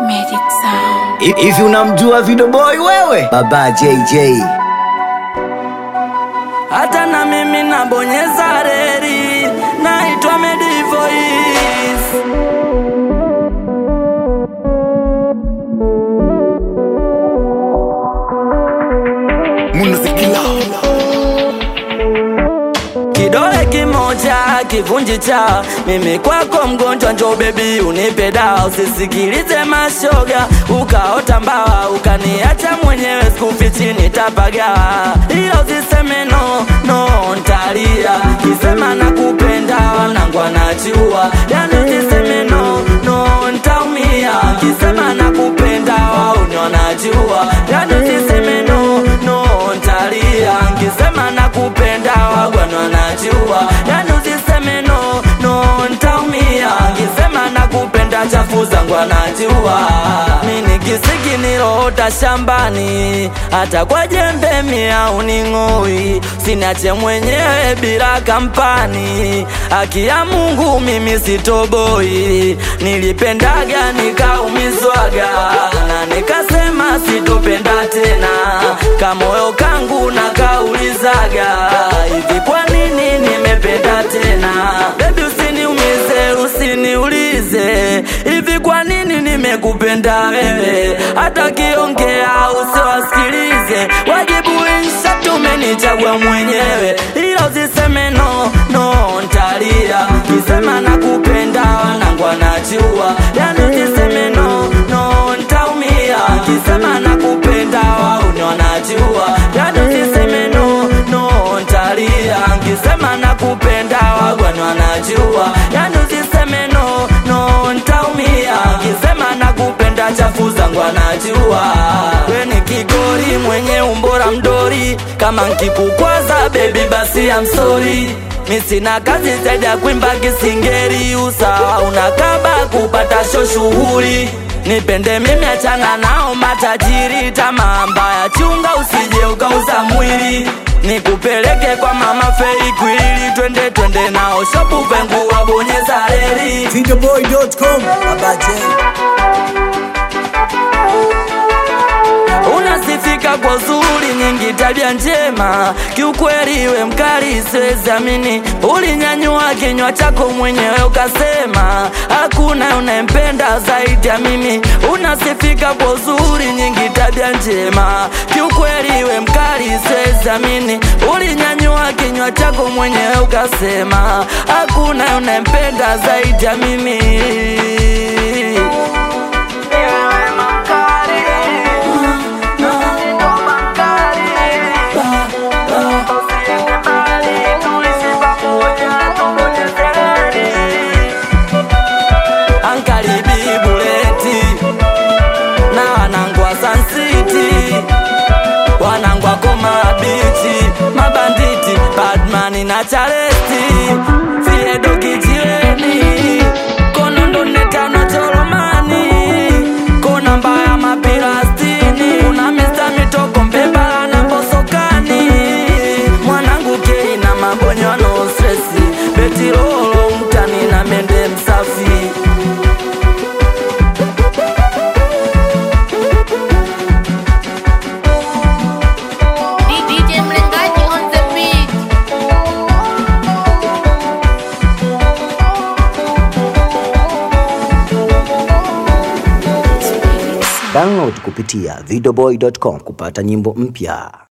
Magic Sound. Hi- Hivi unamjua Video Boy wewe? Baba JJ. hata na mimi nabonyeza reri, naitwa Medivoice. Kidole kimoja kivunji cha mimi kwako mgonjwa, njo bebi unipe dawa, usisikilize mashoga ukaota mbawa ukaniacha mwenyewe, sikufichi nitapagawa, ila usiseme no no, ntalia kisema nakupenda, wanangu anajua, yani usiseme no no, ntaumia kisema nakupenda, wauni wanajua, yani usiseme no no, ntalia nkisema nakupenda, wagwana wanajua, yani usiseme no no, ntaumia nkisema nakupenda, chafu zangu anajua, mini kisiki niloota shambani, hata kwa jembe mia uning'oi, sinache mwenyewe bila kampani, haki ya Mungu mimi sitoboi, nilipendaga nikaumizwaga na nikasema sitopenda tena, kamoyo kangu na kaulizaga hivi, kwa nini nimependa tena? Baby usiniumize, usiniulize hivi, kwa nini nimekupenda wewe? Hata kiongea usiwasikilize, wajibu insha tumenichagua mwenyewe, ila usiseme no no, ntalia kisema nakupenda, wanangu anajua, yani usiseme no no, ntaumia kisema nakupenda, wauni wanajua, yani usiseme no no, ntalia nkisema nakupenda, wagwani wanajua, yani usiseme no no, ntaumia nkisema nakupenda, chafu zangu anajua, we ni kigori mwenye umbora mdori, kama nkikukwaza baby basi I'm sorry mi sina kazi zaidi ya kuimba kisingeri, usawa unakaba kupata sho shughuli nipende mimi, achana nao matajiri, tamaa mbaya chunga, usije ukauza mwili nikupeleke kwa mama Fei Kwili, twende twende nao shopu vengu wabonyeza reli Videoboy.com. Baba J. unasifika kwa uzuri nyingi, tabia njema, kiukweli we mkali, siwezi amini. Ulinyanyua kinywa chako mwenyewe ukasema hakuna unayempenda zaidi ya mimi. Unasifika kwa uzuri nyingi, tabia njema, kiukweli we mkali, siwezi amini. Ulinyanyua kinywa chako mwenyewe ukasema hakuna unayempenda zaidi ya mimi. Ankaribi buleti na wanangwa Sun City, wanangwa Koma Beach, mabanditi Badman na Charesti, Fiedo Kijiweni, Konondo Netano Choromani, Kona Mbaya Mapirastini, kuna Mr. Mitoko Mbebala na Mbosokani, mwanangu Kei na mabonyo no stresi, Betirolo mtani na mende msafi DJ Mlengaji on the beat. Download kupitia videoboy.com kupata nyimbo mpya.